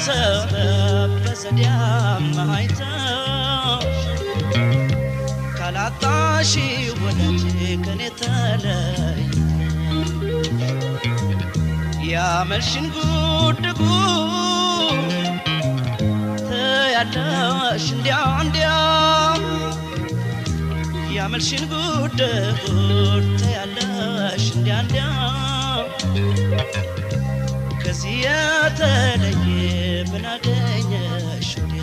ሰበብ በዘዲያም አይተሽ ካላጣሽ ወዳጅ ከኔ ተለይ ያመልሽን ጉድ ጉድ ትያለሽ እንዲያ እንዲያ ያመልሽን ጉድ ጉድ ትያለሽ እንዲያ እንዲያ ከዚህ የተለየ ምን አገኘሽ ወዲያ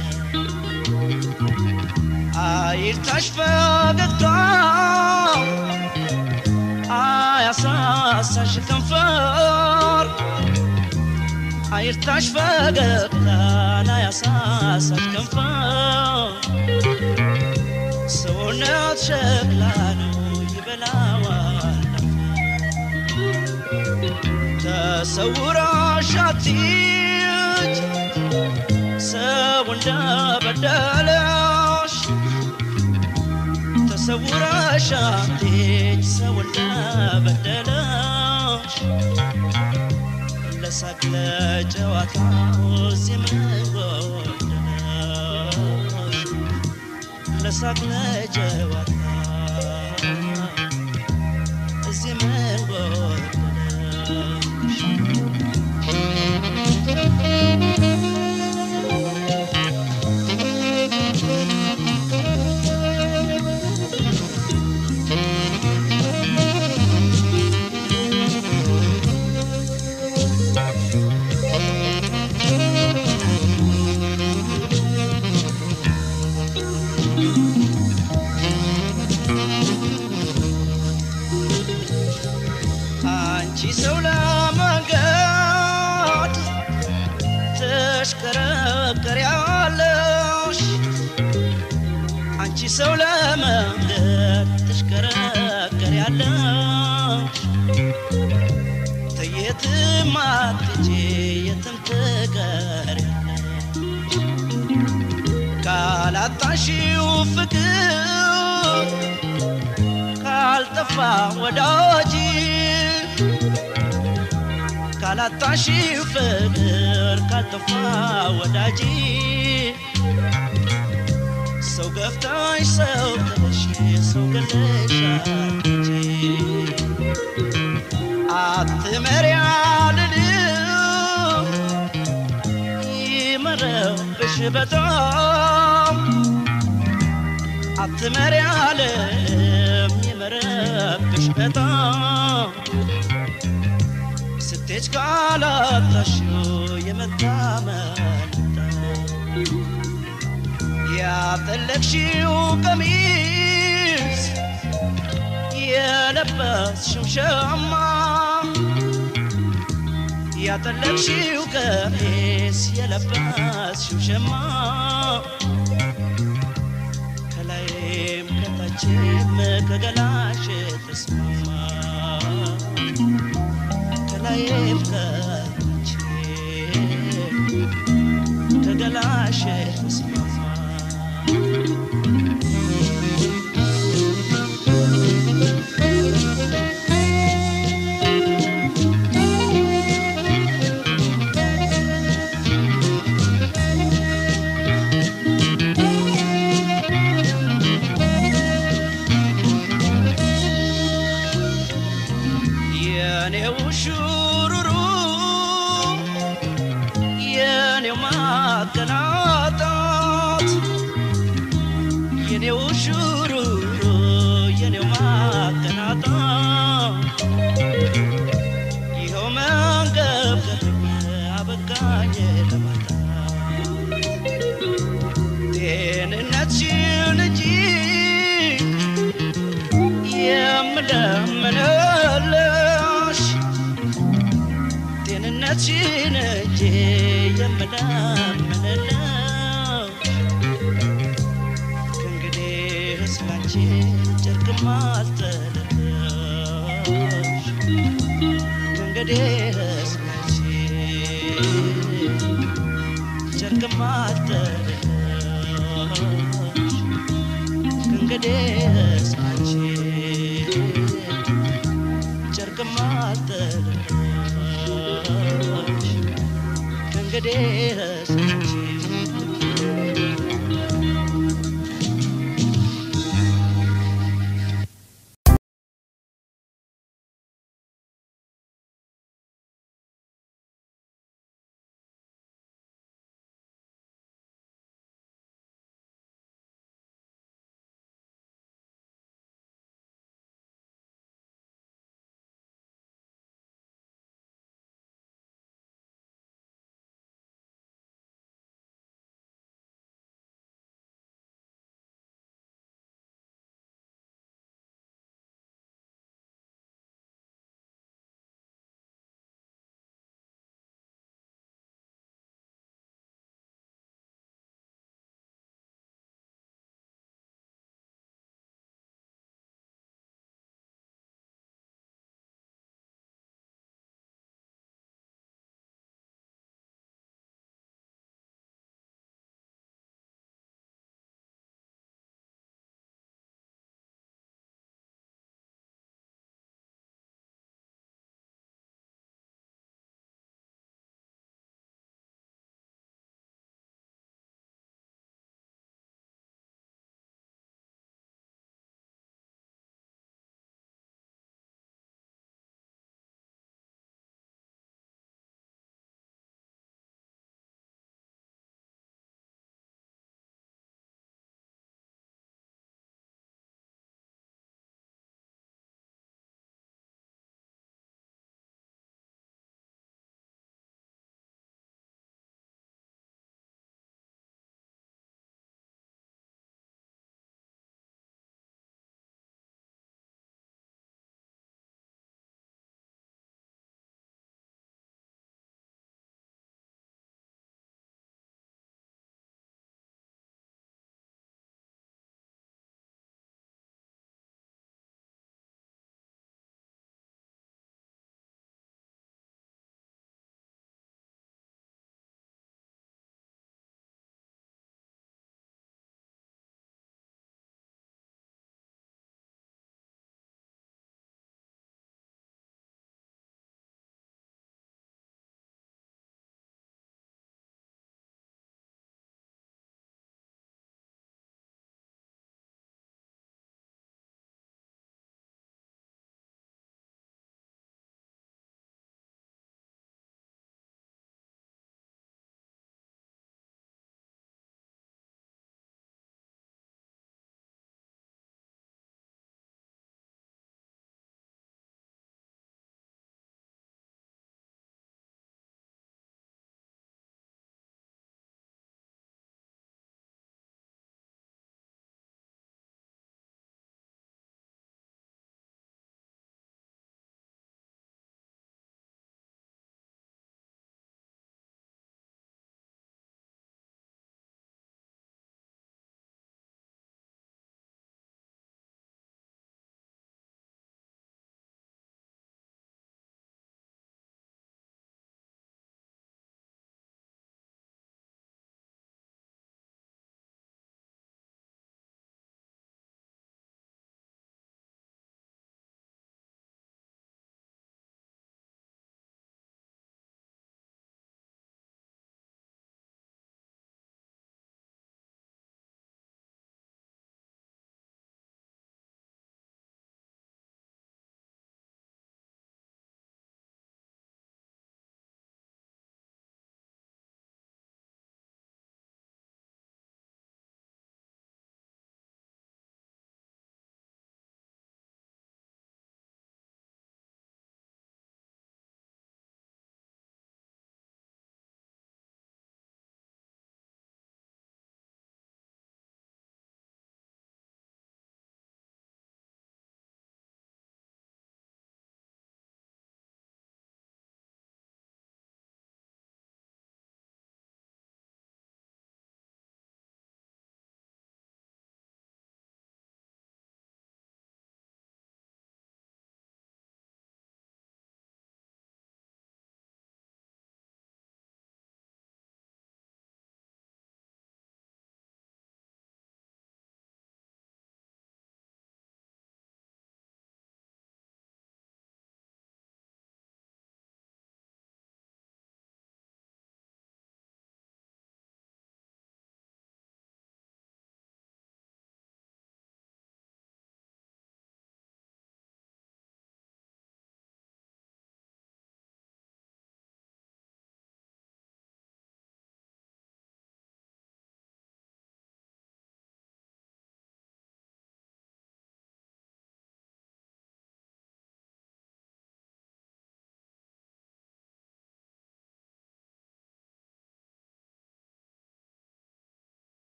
አይርታሽ ፈገግታ አያሳሳሽ ከንፈር አይርታሽ ፈገግታ አያሳሳሽ ከንፈር ሰውነት ሸክላ ነው ይበላዋል ተሰውራሽ አትሂጂ ሰው እንደበደለሽ ተሰውረሽ አትሂጂ ሰው እንደበደለሽ ለሳቅ ለጨዋታው እዚህ ምን ጎደለሽ ለሳቅ ለጨዋታ እዚህ ምን ጎደለሽ አንቺ ሰው ለመንገድ ትሽከረከሪያለሽ አንቺ ሰው ለመንገድ ትሽከረከሪያለሽ ተየትም አትሄጂ የትም ትቀሪያለሽ ካላጣሽው ፍቅር ካልጠፋ ወዳጅ ካላጣሽው ፍቅር ካልጠፋ ወዳጅ ሰው ገፍታሽ ሰው ጥለሽ ሰው ገለሻል እንጂ አትመሪያ ልልም ይመረብሽ በጣም አትመሪ አለም ይመረብሽ በጣም ስትሄጅ ካላጣሽው የመታመንታ ያጠለቅሽው ቀሚስ የለበስሽው ሸማ ያጠለቅሽው ቀሚስ የለበስሽው ሸማ ከላይም ከታችም ከገላሽ ተስማማ ከላይም ከታች ከገላሽ ተስማማ የኔው ሹሩሩ የኔው ማቀናጣት የኔው ሹሩሩ የኔው ማቀናጣት ይኸው መንገብገብ አበቃኝ ለማጣት ጤንነትሽን እንጂ የምለምንልሽ ጤንነትሽን እንጂ የምለምንልሽ ከእንግዲህ ስላንቺ ጨርቅም አልጥልልሽ ከእንግዲህ ስላንቺ ጨርቅም አልጥልልሽ ከእንግዲህ ስላንቺ ጨርቅም አልጥልልሽ ከእንግዲህ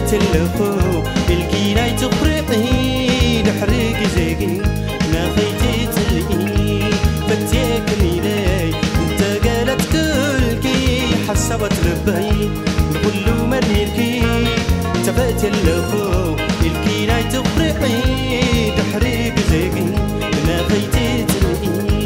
ተፈትለኹ ኢልኪ ናይ ትኽርዒ ድሕሪ ግዜ ግን ናኸይትፅልኢ ፈትየክን ኢለይ እንተገለት ክልኪ ሓሳባት ልበይ ንኩሉ መርሚርኪ ተፈትለኹ ኢልኪ ናይ ትኽርዒ ድሕሪ ግዜ ግን ናኸይትፅልኢ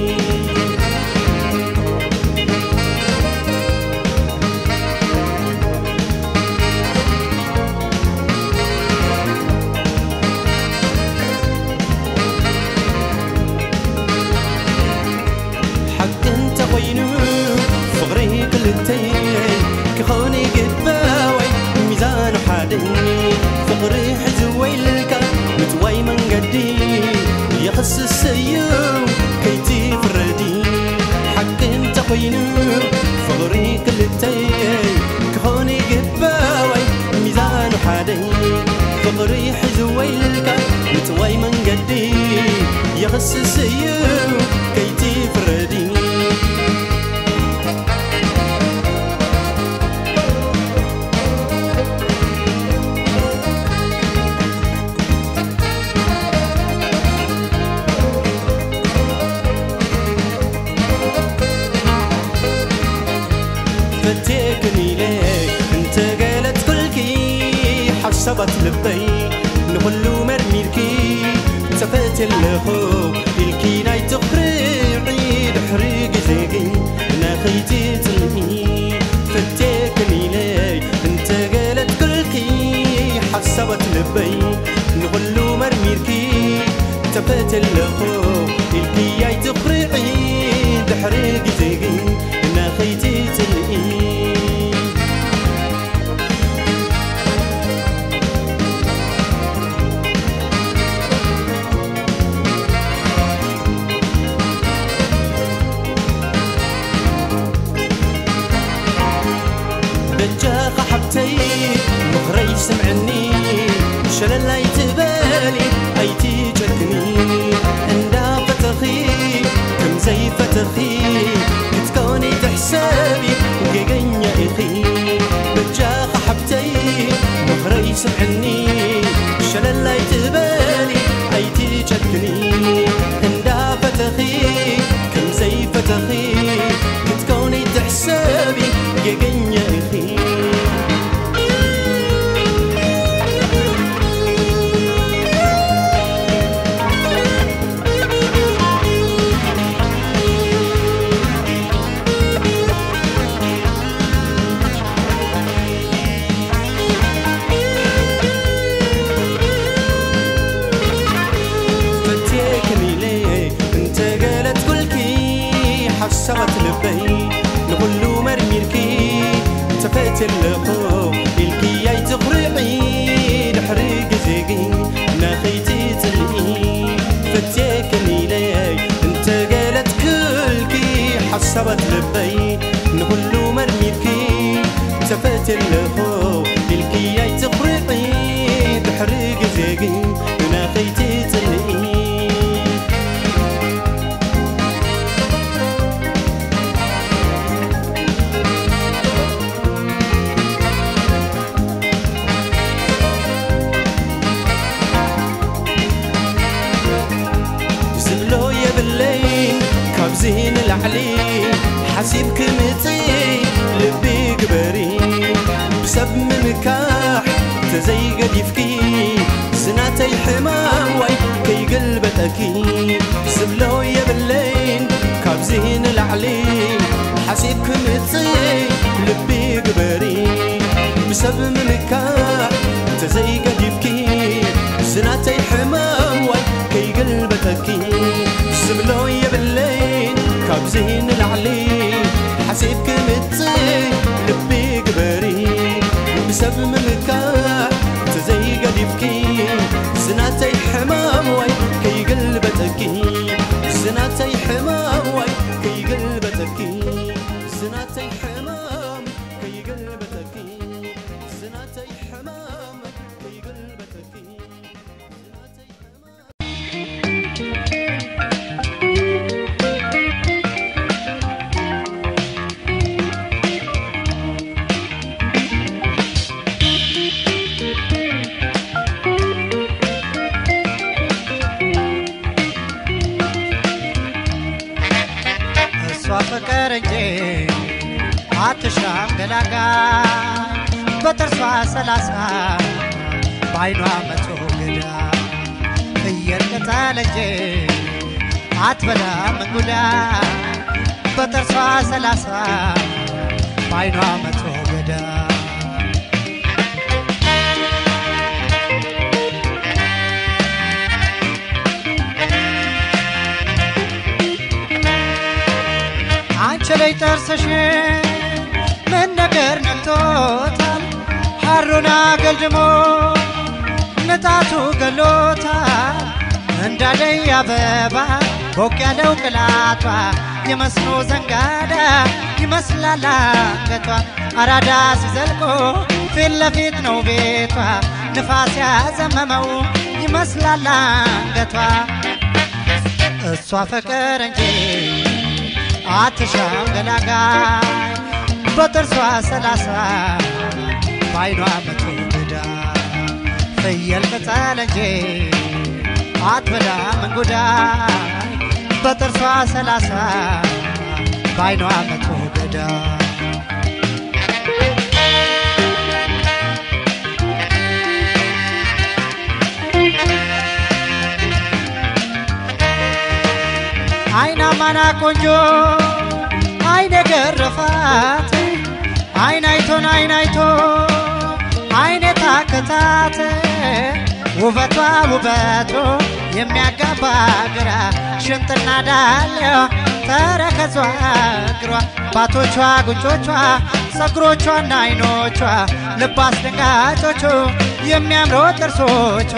ሓቂ እንተኾይኑ ፍቕሪ ክልተይ ክኾነ ግባወይ ሚዛኑ ሓደ ፍቕሪ ሕዚ ወይልካ ምፅዋይ መንገዲ የኽስስ እዩ ከይትፍረዲ ሓቂ እንተኾይኑ ፍቕሪ ክልተይ ክኾነ ግባወይ ሚዛኑ ሓደ ፍቕሪ ሕዚ ወይልካ ምፅዋይ መንገዲ የኽስስ እዩ ከይትፍረዲ ፈቴክን ኢለይ እንተገለት ኩልኪ ሓሳባት ልበይ ንኩሉ መርሚርኪ ተፈትለኹ ኢልኪ ናይ ትኽርዒ ድሕሪ ግዜ ግን ናኸይትፅልኢ ፈቴክን ኢለይ እንተገለት ኩልኪ ሓሳባት ልበይ ንኩሉ መርሚርኪ ተፈትለኹ ኢልኪ ናይ ትኽርዒ ድሕሪ ግዜ ግን ናኸይትፅልኢ ደጃኻ ሓብተይ ምኽረይ ስምዕኒ ሸለላይ ትበሊ ኣይትጨክኒ እንዳ ፈተኺ ከምዘይ ፈተኺ ክትኮኒ ትሕሰቢ ጌገኛ ኢኺ ደጃኻ ሓብተይ ምኽረይ ስምዕኒ ሸለላይ ትበሊ ኣይትጨክኒ እንዳ ፈተኺ ከምዘይ ፈተኺ ክትኮኒ ትሕሰቢ ጌገኛ ኢኺ ፈትየክን ኢለይ እንተገለት ኩልኪ ሓሳባት ልበይ ንኩሉ መርሚርኪ ተፈትለኹ ኢልኪ ኣይትኽርዒ ድሕሪ ግዜ ግን ናኸይትፅልኢ ፈትየክን ኢለይ እንተገለት ኩልኪ ሓሳባት ልበይ ንኩሉ መርሚርኪ ተፈትለኹ ኢልኪ ኣይትኽርዒ ድሕሪ ግዜ ግን ናኸይትፅልኢ ዝብሎ የብለይን ካብዚ ንላዕሊ ሓሲብ ክምፅእ ልቢ ግበሪ ብሰብ ምምካሕ ተዘይገዲፍኪ ዝናተይ ሕማም ዋይ ከይገልበጠኪ ዝብሎ የብለይን ካብዚ ንላዕሊ ሓሲብ ክምፅእ ልቢ ግበሪ ብሰብ ምምካሕ ተዘይገዲፍኪ ዝናተይ ሕማም ዋይ ከይገልበጠኪ ዝብሎ የብለይን ካብዚ ንላዕሊ ሓሲብ ክምፅእ ልቢ ግበሪ ብሰብ ምምካሕ ተዘይገዲፍኪ ዝናተይ ሕማም ዋይ ከይገልበጠኪ ዝናተይ ሕማም ዋይ ከይገልበጠኪ ዝናተይ ሕማም ከይገልበጠኪ ዝናተይ ሕማም ከይገልበጠኪ ዝናተይ ሕማም Thank አትሻም ገላጋይ በጥርሷ ሰላሳ በአይኗ መቶ ገዳ ፍየል ቅጠል እንጂ አትበላም እንጉዳይ በጥርሷ ሰላሳ በአይኗ መቶ ገዳ አንቺ ላይ ጥርስሽ ምን ነገር ነክቶታል? ሐሩን አገልድሞ ንጣቱ ገሎታል። እንዳደይ አበባ ቦቅ ያለው ቅላቷ የመስኖ ዘንጋዳ ይመስላል አንገቷ አራዳ ሲዘልቆ ፊት ለፊት ነው ቤቷ ንፋስ ያዘመመው ይመስላል አንገቷ እሷ ፍቅር እንጂ አትሻም ገላጋይ በጥርሷ ሰላሳ በአይኗ መቶ ገዳ ፍየል ቅጠል እንጂ አትበላም እንጉዳይ በጥርሷ ሰላሳ በአይኗ መቶ ገዳ አይና ማና ቆንጆ አይነ ገረፋት አይን አይቶን አይን አይቶ አይነ ታከታት ውበቷ ውበቱ የሚያጋባ ግራ ሽንጥና ዳሌዋ ተረከዟ እግሯ ባቶቿ ጉንጮቿ ፀጉሮቿና አይኖቿ ልብ አስደንጋጮቹ የሚያምሩ ጥርሶቿ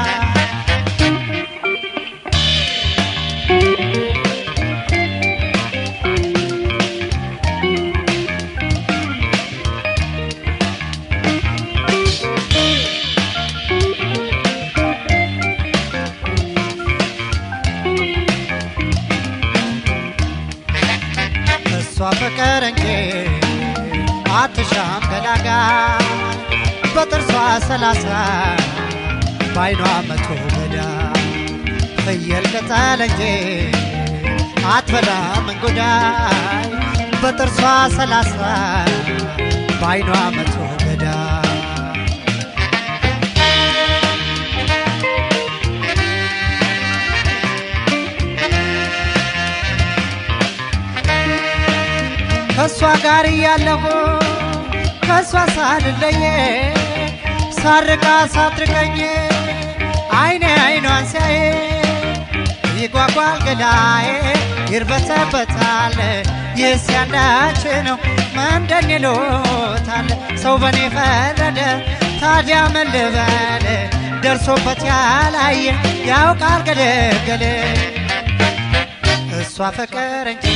እሷ ፍቅር እንጂ አትሻም ገላጋ በጥርሷ ሰላሳ በአይኗ መቶ ገዳ ፍየል ቅጠል እንጂ አትበላም እንጉዳይ በጥርሷ ሰላሳ በአይኗ መቶ ገዳ ከእሷ ጋር እያለሁ ከእሷ ሳልለየ ሳርቃ ሳትርቀኝ አይኔ አይኗን ሲያየ ይጓጓል ገላዬ ይርበተበታል ይህስ ያንዳች ነው መንደን ይሎታል ሰው በኔ ፈረደ ታዲያ ምን ልበል ደርሶበት ያላየ ያውቃል ገለገለ እሷ ፍቅር እንጂ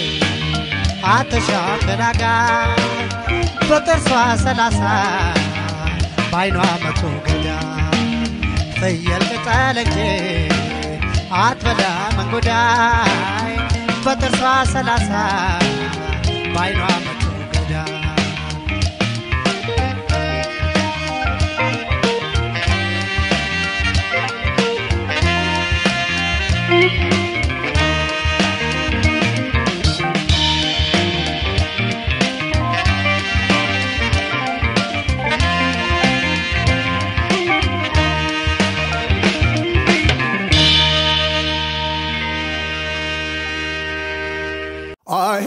አትሻም ገላጋ በጥርሷ ሰላሳ በአይኗ መቶ ገዳ ፍየል ቅጠል እንጂ አትበላም እንጉዳይ በጥርሷ ሰላሳ በአይኗ መቶ ገዳ አሄ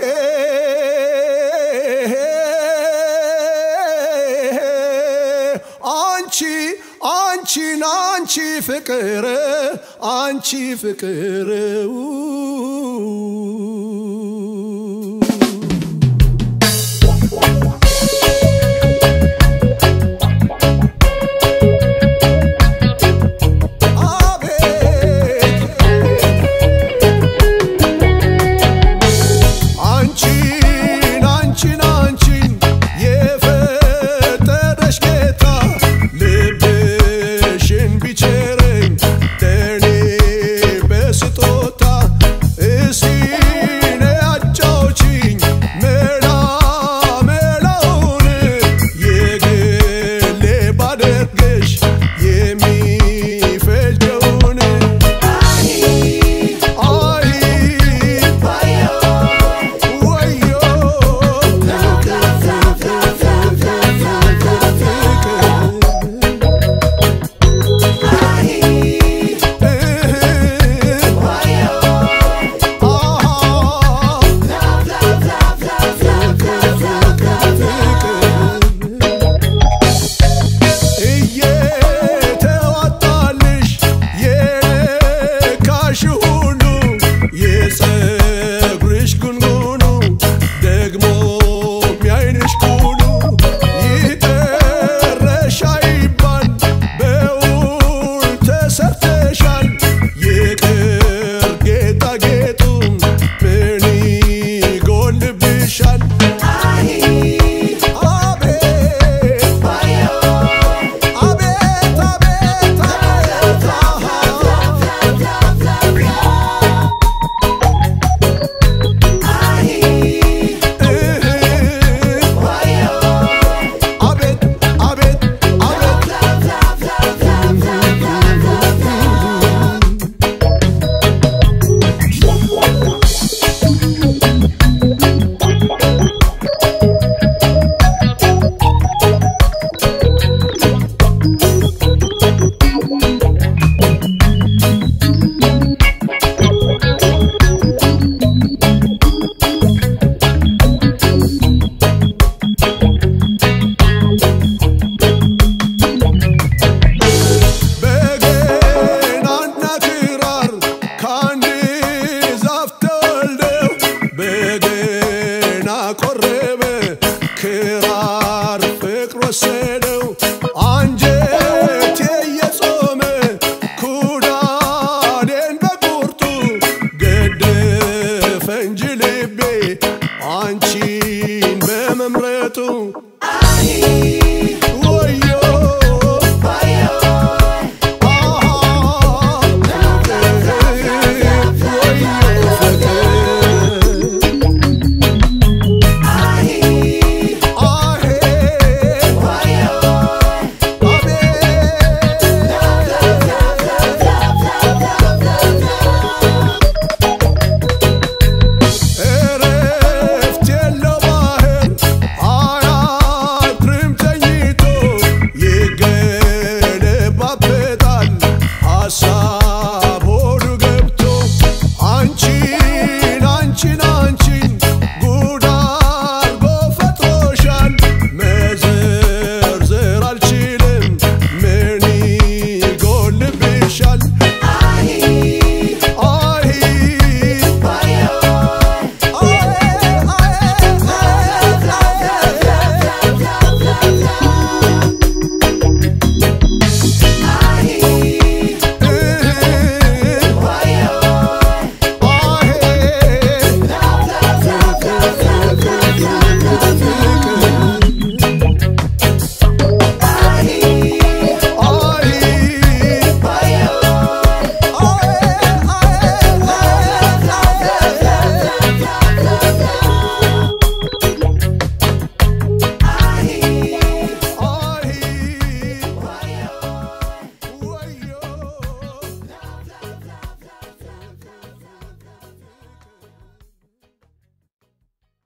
አንቺ አንቺን አንቺ ፍቅር አንቺ ፍቅር አቤት አንቺን አንቺን አንቺን የፈጠረሽ ጌታ ልብሽን ቢቸረኝ ለእኔ በስጦታ እስቲ ነይ ሀሳብ